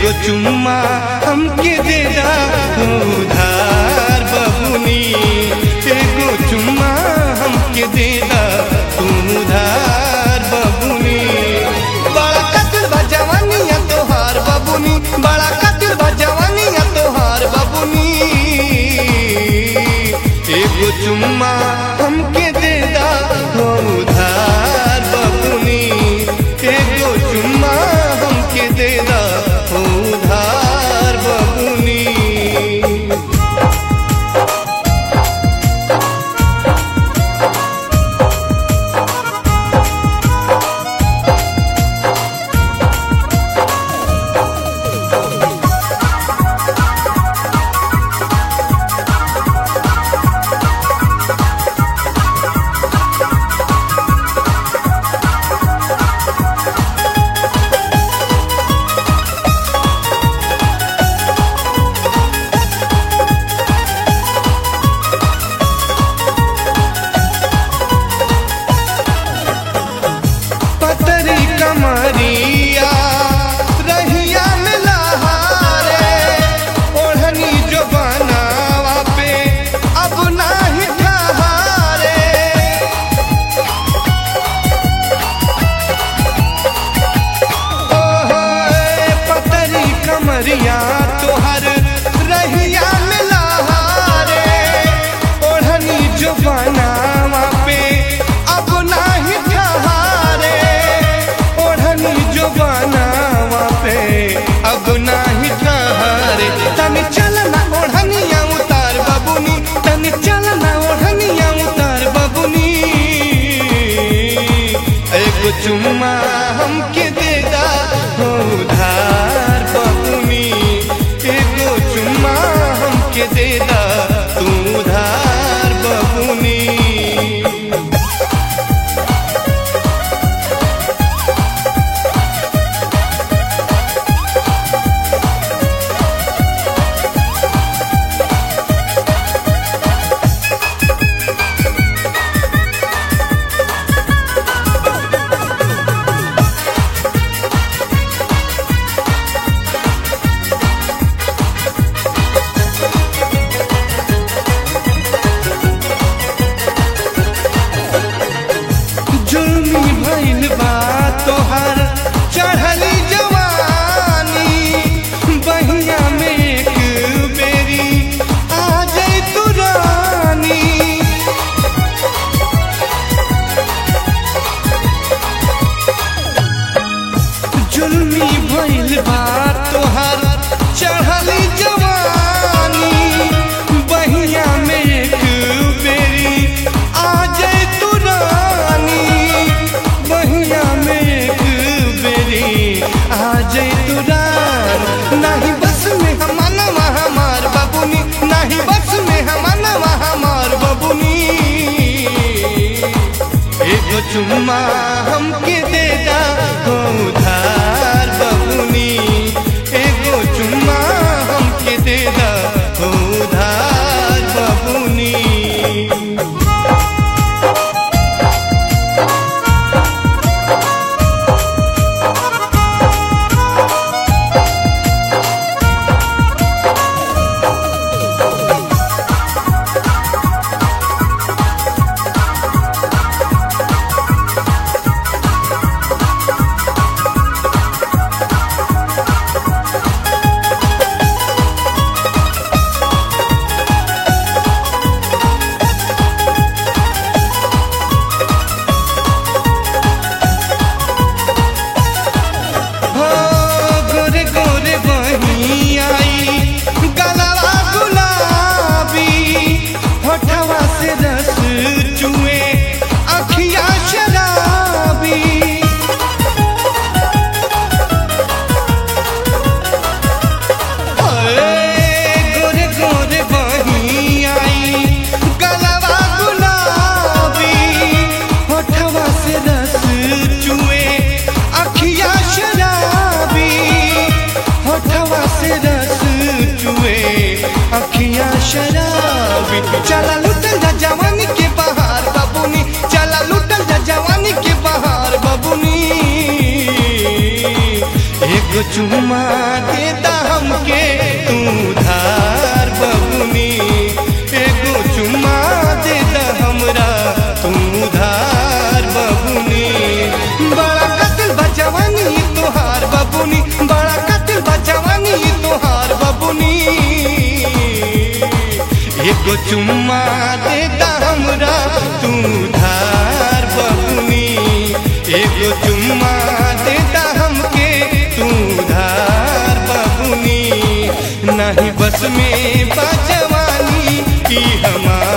एगो चुम्मा हमके दे दा उधार बबुनी एगो चुम्मा हमके दे दा तू उधार बबुनी बड़ा कतिल बा जवानिया तोहार बबुनी बड़ा कतिल बा जवानिया तोहार बबुनी एगो चुम्मा हमके दे दा उधार बबुनी एगो चुम्मा हमके दे दा उधार बबुनी पतरी कमरिया रहिया में लहारे ओढ़नी जो बनावा पे अब नाही ठहारे ओहो ए पतरी कमरिया तोहर रहिया में लहारे ओढ़नी जो बनावा पे अब नाही ठहारे ओढ़नी जो बनावा पे अब नाही ठहारे तनी चलना ओढ़निया उतार बबुनी तनी चलना ओढ़निया उतार बबुनी एगो चुम्मा हमके दे दा उधार बबुनी एगो चुम्मा हमके दे दा तू उधार बबुनी जुल्मी भइल बा तोहार चढ़ली जवानी बहिया में एक बेरी आ जाई तू रानी जुल्मी भइल बा तोहार चढ़ली जवानी बहिया में एक बेरी आ जाए तू रानी बहिया में एक बेरी आ जाए तू रानी नहीं बस में हमनवा हमार बबुनी नहीं बस में हमनवा हमार बबुनी एगो चुम्मा हमके दे दा उधार बबुनी एगो चुम्मा हमके दे दा उधार बबुनी हो गोरे गोरे बही आई गलवा गुलाबी होठवा से रस चुए अखिया शराबी ओए गोरे गोरे बही आई गलवा गुलाबी होठवा से रस चुए अखिया शराबी होठवा से रस चुए अखिया शराबी चला लुटल जा जवानी के बहार बबुनी चला लुटल जा जवानी के बहार बबुनी एगो चुम्मा दे दा एगो चुम्मा देता हमरा तू धार बबुनी एगो चुम्मा देता हमके तू धार बबुनी नहीं बस में बा जवानी की हमार